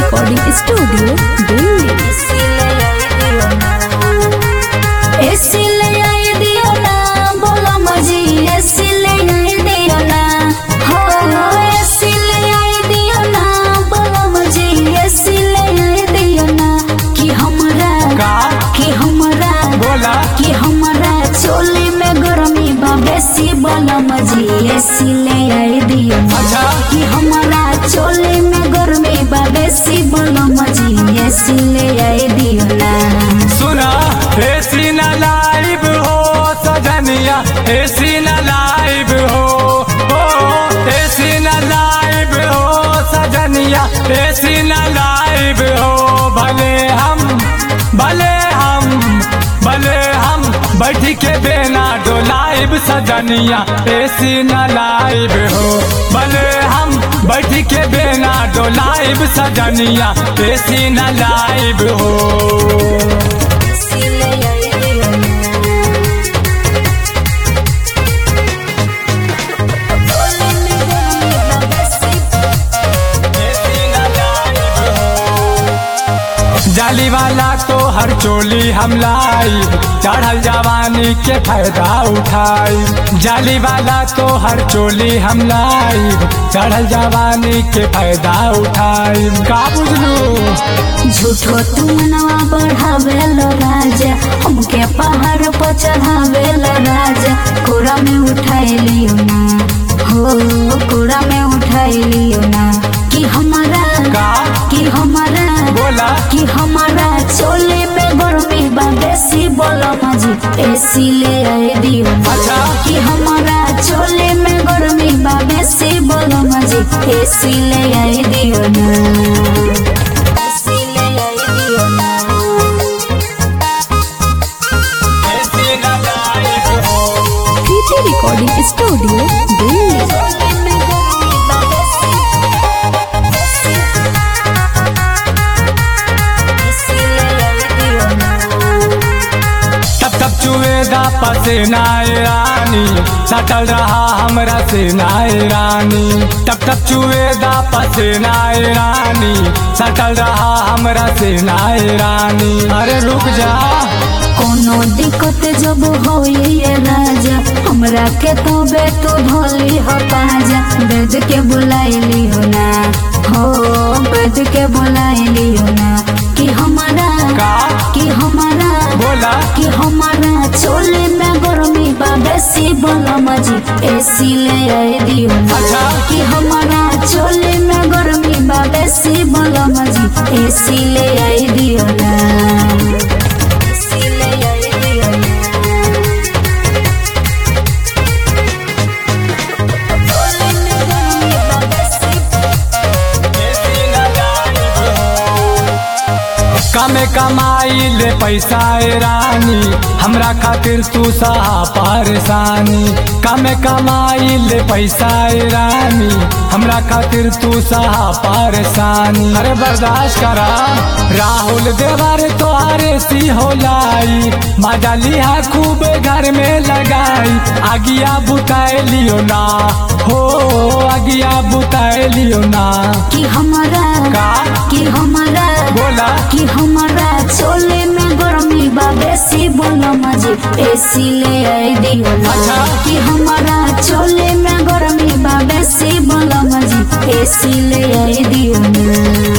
Recording studio Delhi AC ले आई दियो ना बोलो मजी एसी ले आई दियो ना हो एसी ले आई दियो ना बोलो मजी एसी ले आई दियो ना कि हमरा का कि हमरा बोला कि हमरा चोली में गर्मी बा बेसी बोलो मजी एसी ले आई दियो ना अच्छा। कि हमरा चोली में गर्मी बा बेसी बोलो मजी एसी ले आई दियो ना सुना एसी न लाइव हो सजनिया एसी न लाइव हो ओ एसी न लाइव हो सजनिया एसी न लाइव हो भले हम भले हम भले हम बैठ के बेना डोलाइब सजनिया एसी न लाइव हो भले हम बैठ के बेना डोलाइब सजनिया एसी न लाइव हो जाली वाला तो हर चोली हम लाई चढ़ल जवानी के फायदा उठाई जाली वाला तो हर चोली हम लाई चढ़ल जवानी के फायदा उठाई का बुझलू झूठो तू मनवा बढ़ावेल राजा हमके पहाड़ पर चढ़ावेल राजा कोरा में उठाइलियो ना हो कोरा में उठाइलियो ना कि हमारा का कि हमारा बोला कि हमारा चोले में गर्मी बा बेसी बोलो मजी एसी ले आए दियो ना। अच्छा। कि हमारा चोले में गर्मी बा बेसी बोलो मजी एसी ले आए दियो ना एसी ले आए दियो ना कृति रिकॉर्डिंग स्टूडियो दिल्ली चोले में गर्मी बा बेसी एसी ले आए दियो ना तब तब चुएदा पसीना ए रानी सटल रहा हमरा से नाए रानी तब तब चुएदा पसीना ए रानी सटल रहा हमरा से नाए रानी अरे रुक जा कोनो दिक्कत जब होइए राजा हमरा के तो बेटो भोली हो पाजा बेद के बुलाइली हो ना हो बेद के बुलाइली हो ना कि हमारा का कि हमारा बोला कि हमारा चोले में गर्मी बा बेसी बोलो मजी एसी ले आए दियो ना अच्छा। कि हमारा चोले में गर्मी बा बेसी बोलो मजी एसी ले आए दियो ना एसी ले आए दियो ना चोले में गर्मी बा बेसी कमे कमाई ले पैसा ए रानी हमरा खातिर तू सहा परेशानी कमे कमाई ले पैसा ए रानी हमरा खातिर तू सहा परेशानी अरे बर्दाश्त करा राहुल देवर तोहारे सी हो लाई मजा लिया खूब घर में लगाई आगिया बुताए लियो ना हो आगिया बुताए लियो ना कि हमारा का कि हमारा बोला कि हमारा चोले में गर्मी बा बेसी बोलो मजी एसी ले आए दियो ना अच्छा। कि हमारा चोले में गर्मी बा बेसी बोलो मजी एसी ले आए दियो ना